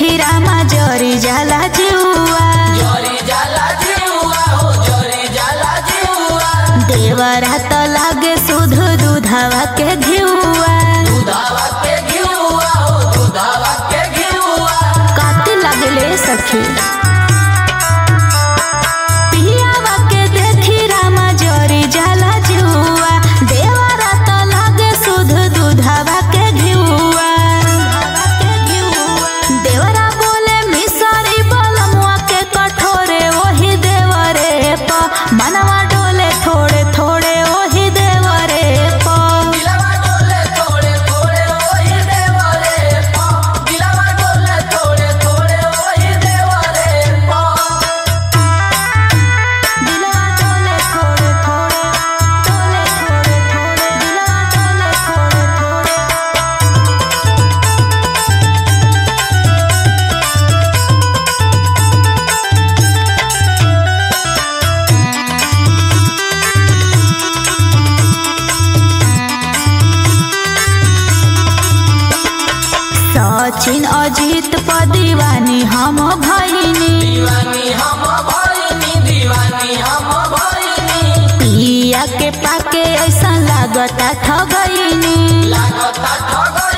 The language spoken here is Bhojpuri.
देखी रामा जरी जाला जुआ जरी जाला जीवा हो जरी जाला जीवा देवरा त लागे सुध दूधवा के घिउआ दुधावा के घिउआ हो दुधावा के घिउआ काती लागले सखी पियावा के देखी रामा जरी जाला जुआ देवरा त लागे सुध दूधवा के घिउआ देवरा बोले मिसरी बलमुआ के कठोरे ओही देवरे प मनवा डोले थोड़े थोड़े ओही देवरे प दिलवा डोले थोड़े थोड़े ओही देवरे पा दिलवा डोले थोड़े थोड़े ओही देवरे पा दिलवा डोले थोड़े थोड़े डोले थोड़े थोड़े दिलवा डोले थोड़े थोड़े सचिन अजित प दीवानी हम भैनी दीवानी हम भइनी दीवानी हम भइनी पिया के पाके ऐसा लागता ठगैनी लागता ठग